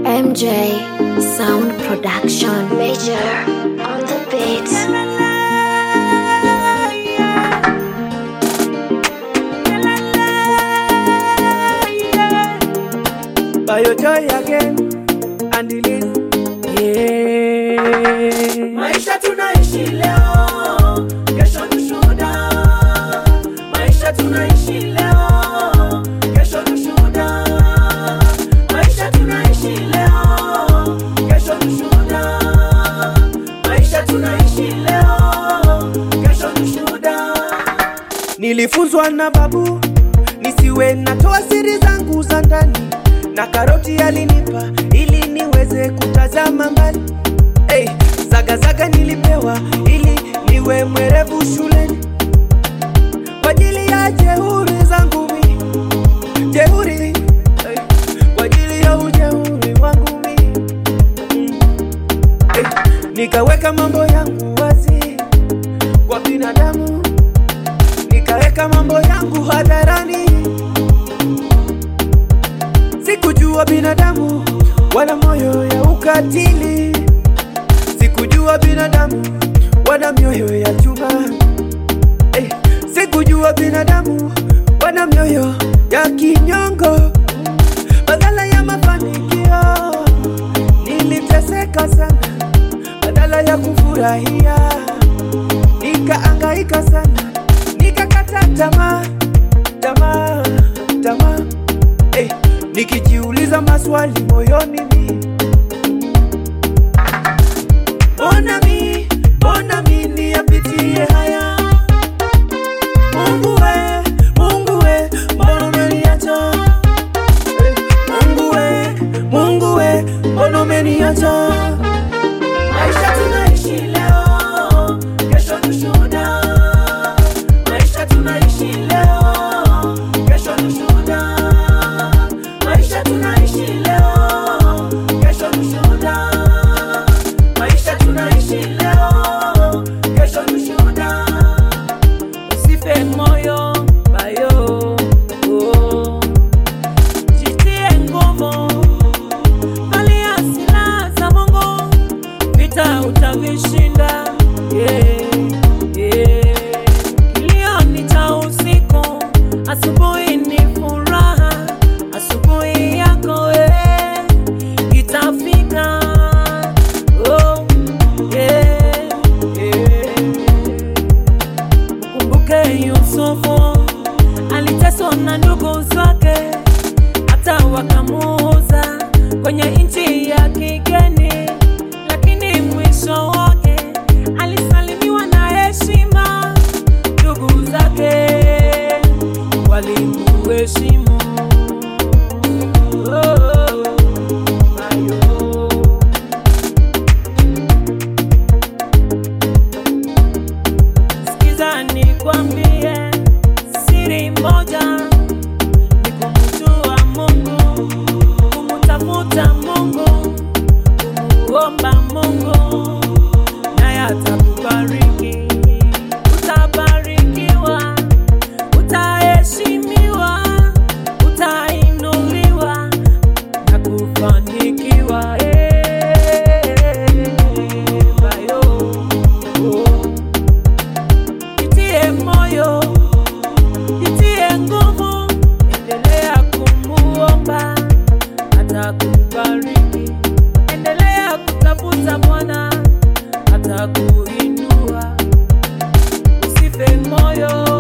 MJ Sound Production Major on the beats Biojoy again and Liz. Yeah. Maisha tunaishi leo, kesho ni shuhuda. Maisha tunaishi leo, kesho ni shuhuda. Maisha tunaishi leo, kesho ni shuhuda. Maisha tunaishi leo, kesho ni shuhuda. Nilifunzwa na babu nisiwe natoa siri zangu za ndani, na karoti alinipa ili niweze kutazama mbali. Hey, zagazaga nilipewa ili niwe mwerevu shuleni kwa ajili ya jeuri zangu mi jeuri hey, kwa ajili ya ujeuri wangu mi mm. hey, nikaweka mambo yangu wazi kwa binadamu nikaweka mambo yangu hadharani. Sikujua binadamu wana moyo ya ukatili, sikujua binadamu wana mioyo ya chuma. Eh, sikujua binadamu wana mioyo ya kinyongo. Badala ya mafanikio niliteseka sana, badala ya kufurahia nikaangaika sana, nikakata tamaa, tamaa, tamaa, eh, nikijiuliza maswali moyoni mi, mbona mi, mbona mi niyapitie haya? Mungu we, Mungu we, mbona umeniacha? Eh, Mungu we, Mungu we, mbona umeniacha? Maisha tunaishi leo, kesho ni shuhuda. Maisha tunaishi leo, kesho ni shuhuda. Maisha tunaishi leo, kesho ni shuhuda. Maisha tunaishi leo, kesho ni shuhuda. Usife moyo bayo, oh. jitie nguvu, valia silaha za Mungu vita utavishinda. Yeah, yeah. Kilio ni cha usiku, asubuhi ni furaha. Asubuhi yako eh, itafika. Oh, yeah, yeah. Kumbuke Yusufu aliteswa na ndugu zake, hata wakamuuza kwenye nchi ya kigeni, lakini mwisho wake alisalimiwa na heshima. Ndugu zake walimuheshimu. Oh, ayo. Sikiza nikwambie siri moja, ni kumjua Mungu, kumtafuta Mungu, kumuomba Mungu, naye atakubariki. Utabarikiwa, utaheshimiwa, utainuliwa na kufanikiwa. Eh, bayo, oh. Jitie moyo, jitie nguvu, endelea kumuomba, atakubariki. Endelea kutafuta Bwana, atakuinua. Usife moyo,